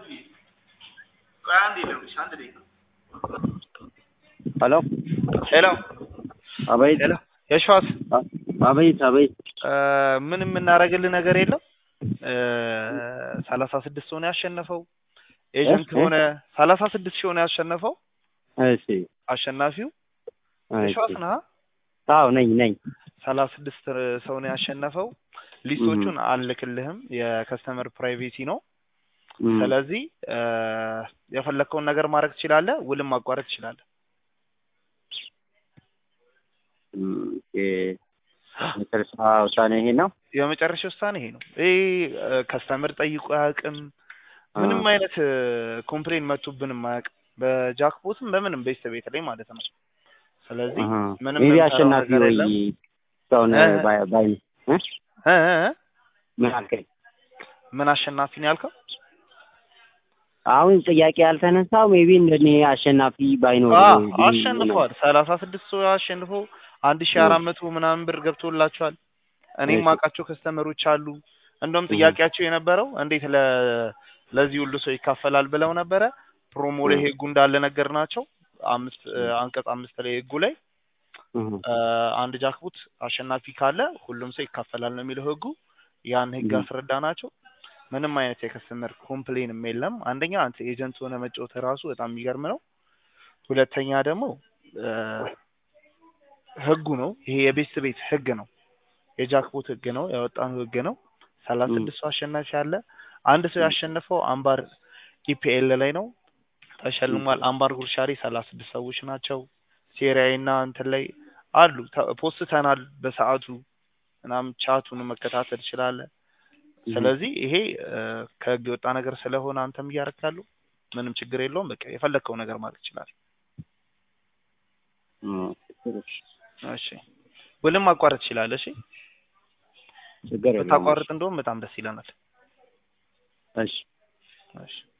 ሄሎ ሄሎ አቤት ሄሎ የሸዋስ አቤት አቤት ምን የምናደርግልህ ነገር የለም ሰላሳ ስድስት ሆነ ያሸነፈው ኤጀንት ሆነ ሰላሳ ስድስት ሺህ ሆነ ያሸነፈው እሺ አሸናፊው እሺ የሸዋስ ነህ አዎ ነኝ ነኝ ሰላሳ ስድስት ሰው ነው ያሸነፈው ሊስቶቹን አልልክልህም የከስተመር ፕራይቬሲ ነው እም፣ ስለዚህ የፈለግከውን ነገር ማድረግ ትችላለህ ውልም ማቋረጥ ትችላለህ እም፣ ኦኬ መጨረሻ ውሳኔ ይሄ ነው የመጨረሻ ውሳኔ ይሄ ነው ይሄ ከስተመር ጠይቆ አያውቅም ምንም አይነት ኮምፕሌን መጡብንም አያውቅም በጃክፖትም በምንም ቤስት ቤት ላይ ማለት ነው ስለዚህ አሃ። ምንም ሜቢ የምንሰራው አሸናፊ ነገር ወይ የለም። እስካሁን እ? ባይ ባይ እ? እ እ እ? ምን አልከኝ? ምን አሸናፊ ነው ያልከው አሁን ጥያቄ ያልተነሳው ሜቢ እንደኔ አሸናፊ ባይኖር አ ወይ ቢል አሸንፈዋል ሰላሳ ስድስት ሰው አሸንፎ አንድ ሺ አራት መቶ ምናምን ብር ገብቶላቸዋል እኔም እሺ። ማውቃቸው ከስተመሮች አሉ እንደውም እህ። ጥያቄያቸው የነበረው እንዴት ለ ለዚህ ሁሉ ሰው ይካፈላል ብለው ነበረ ፕሮሞ ላይ እህ። ህጉ እንዳለ ነገር ናቸው አምስት አንቀጽ አምስት ላይ ህጉ ላይ እህ፣ አ፣ አንድ ጃክቡት አሸናፊ ካለ ሁሉም ሰው ይካፈላል ነው የሚለው ህጉ ያን ህግ እህ። አስረዳ ናቸው ምንም አይነት የከስተመር ኮምፕሌንም የለም አንደኛ አንተ ኤጀንት ሆነ መጫወት ራሱ በጣም የሚገርም ነው ሁለተኛ ደግሞ አ፣ ህጉ ነው ይሄ የቤት ቤት ህግ ነው የጃክፖት ህግ ነው ያወጣነው ህግ ነው ሰላሳ እም። ስድስት ሰው አሸናፊ አለ አንድ ሰው ያሸነፈው አምባር ኢፒኤል ላይ ነው ተሸልሟል አምባር ጉርሻሪ ሰላሳ ስድስት ሰዎች ናቸው ሴሪያዊ እና እንትን ላይ አሉ ተ- ፖስተናል በሰዓቱ ምናምን ቻቱን መከታተል ትችላለህ እህ። ስለዚህ ይሄ አ፣ ከህግ የወጣ ነገር ስለሆነ አንተም እያደረክ ያለው ምንም ችግር የለውም በቃ የፈለግከው ነገር ማድረግ ትችላለህ እም፣ እሺ ውልም ማቋረጥ ትችላለህ እሺ ችግር የለውም ብታቋርጥ እንደውም በጣም ደስ ይለናል እሺ እሺ